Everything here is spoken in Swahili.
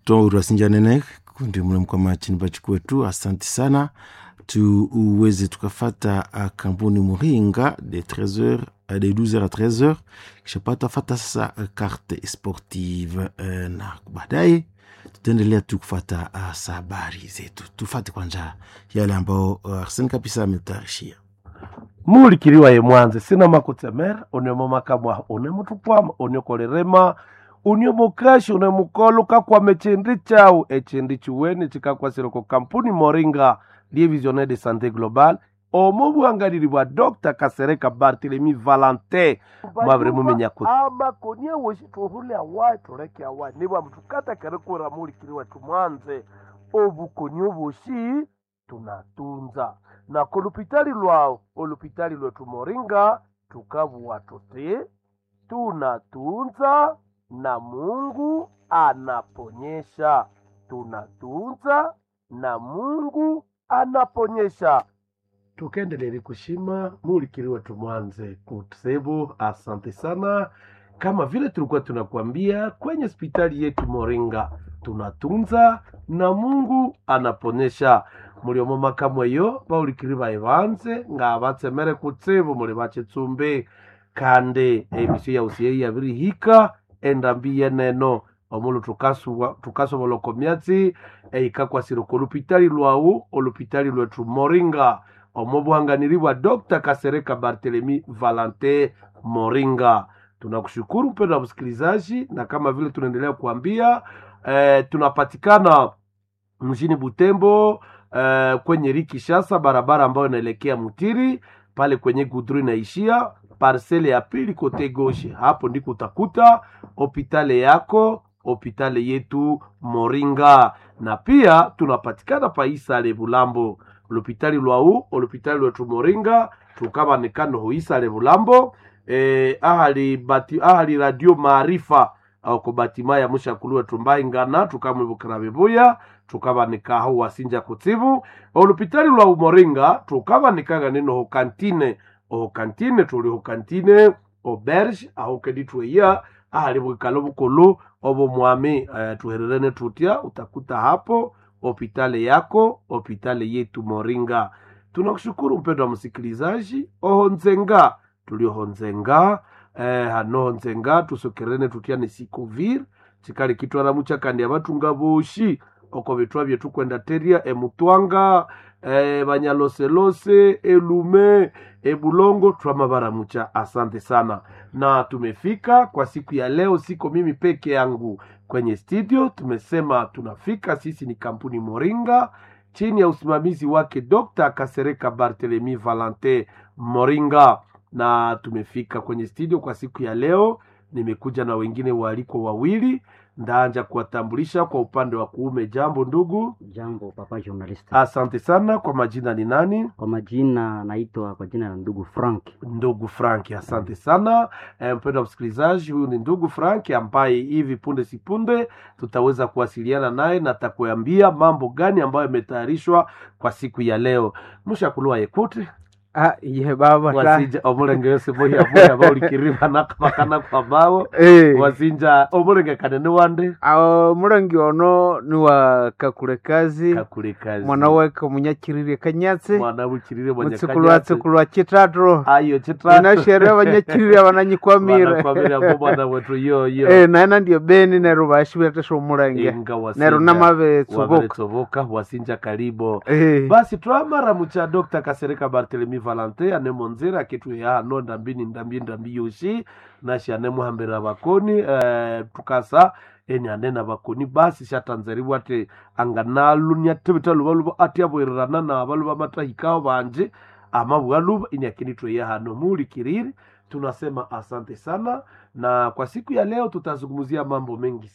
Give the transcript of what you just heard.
twaurasinjanene kundi mule mkwama chini pachikwetu asante sana tuweze tukafata uh, kampuni muringa de 13h uh, de 12h à 13h kisha pata fata sasa uh, carte sportive uh, na baadaye tutaendelea tu kufata uh, sa habari zetu tufate kwanja yale ambao uh, arseni kabisa ametayarishia mulikiliwa ye mwanze sina makutsemera uniomo makamwa unemutukwama uniokolerema uniomokashi unemukolo kakwama echindi chau echindi chiweni chikakwasile ku kampuni moringa lievisionnaire de santé globale omo buhangalili bwa dr kasereka barthelemy valentin mwabire mumenya kuti amakonie woshi tuhule awayi tuleke awayi nibwa mtukatakere kura mulikiliwa tumwanze obukoni oboshi tunatunza na kolupitali lwao olupitali lwetu moringa tukavuwa tuti tunatunza na mungu anaponyesha tunatunza na mungu anaponyesha tukendelele kushima mulikiliwe tumwanze kusebu asante sana kama vile tulikuwa tunakuambia kwenye hospitali yetu moringa tunatunza na mungu anaponyesha muliomo makamweyo baulikili baibanze nga batsemere kutsibu muli bachitsumbi kandi emisio yausiye yabirihika endambi yeneno omulu tukasuwa- tukasobola okomyatsi eikakwasire ku olupitali lwawu olupitali lwetu moringa omo buhanganiri bwa dr kasereka barthelemy valentin moringa tunakushukuru mpendo wa msikilizaji na kama vile tunaendelea kuambia eh, tunapatikana mjini butembo eh, kwenye rikishasa barabara ambayo inaelekea mutiri pale kwenye gudru inaishia parsele ya pili kote goshe hapo ndiko utakuta hopitale yako hopitale yetu moringa na pia tunapatikana paisale bulambo lupitali lwau olupitali lwetu moringa tukabanikano hoisale bulambo eh, ahali, bati, ahali radio maarifa ako batima ya mushakulu wetu mbaingana tukamwibukira bibuya tukabanikaho wasinja kutsibu olupitali lwa umoringa tukabanikaga nino hokantine ohokantine tuli hokantine oberge aho keditweya ahali bwikalo bukulu obo mwami uh, tuhererene tutya utakuta hapo hopitale yako hopitale yetu moringa tunakushukuru mpendo wa msikilizaji ohonzenga tuliohonzenga eh, hanohonzenga tusokerene tutya ni sikovir chikali kitwaramu chakandi abatunga boshi oko bitwa byetu kwenda teria emutwanga eh, banyaloselose elume ebulongo twamabaramucha asante sana na tumefika kwa siku ya leo siko mimi peke yangu kwenye studio tumesema tunafika sisi ni kampuni moringa chini ya usimamizi wake dr kasereka barthelemy valentin moringa na tumefika kwenye studio kwa siku ya leo nimekuja na wengine waalikwa wawili ndaanja kuwatambulisha kwa upande wa kuume jambo ndugu Jambo papa journalist. asante sana kwa majina ni nani Kwa majina naitwa kwa jina la ndugu Frank. ndugu frank asante sana e, mpendo wa msikilizaji huyu ni ndugu frank ambaye hivi punde si punde tutaweza kuwasiliana naye na takuambia mambo gani ambayo yametayarishwa kwa siku ya leo mushakulua yekuti Ah, ye baba ta. wasinja omulenge yose boyaboya baulikiriba nakabakana kwa bao Eh, wasinja omulenge kanene wande awo mulangi ono ni wa kakule kazi kakule kazi mwana weke munyakirire kanyatsi mwana wukirire mutsikulu wa tsikulu wa chitatu ayo chitatu inasheria abanyakirire abananyikwamire Wanakwamira ngo mwana wetu yoyo Eh, naena ndiyo beni neru bashibetesha omulange inga wasinja neru namabetsubuka waveretsovoka wasinja karibo Eh, basi twamara mucha dr kasereka barthelemy valentin anemonzera akitweya hano ndambini ndambi ndambi yoshi nashi anemuhambira bakoni eh, tukasa eni anena bakoni basi shatanzeriwa ati anganalunya tibita luba luba ati aboererana na baluba matahikao banje amabwa luba ini akinitweya hano mulikiriri tunasema asante sana na kwa siku ya leo tutazungumzia mambo mengi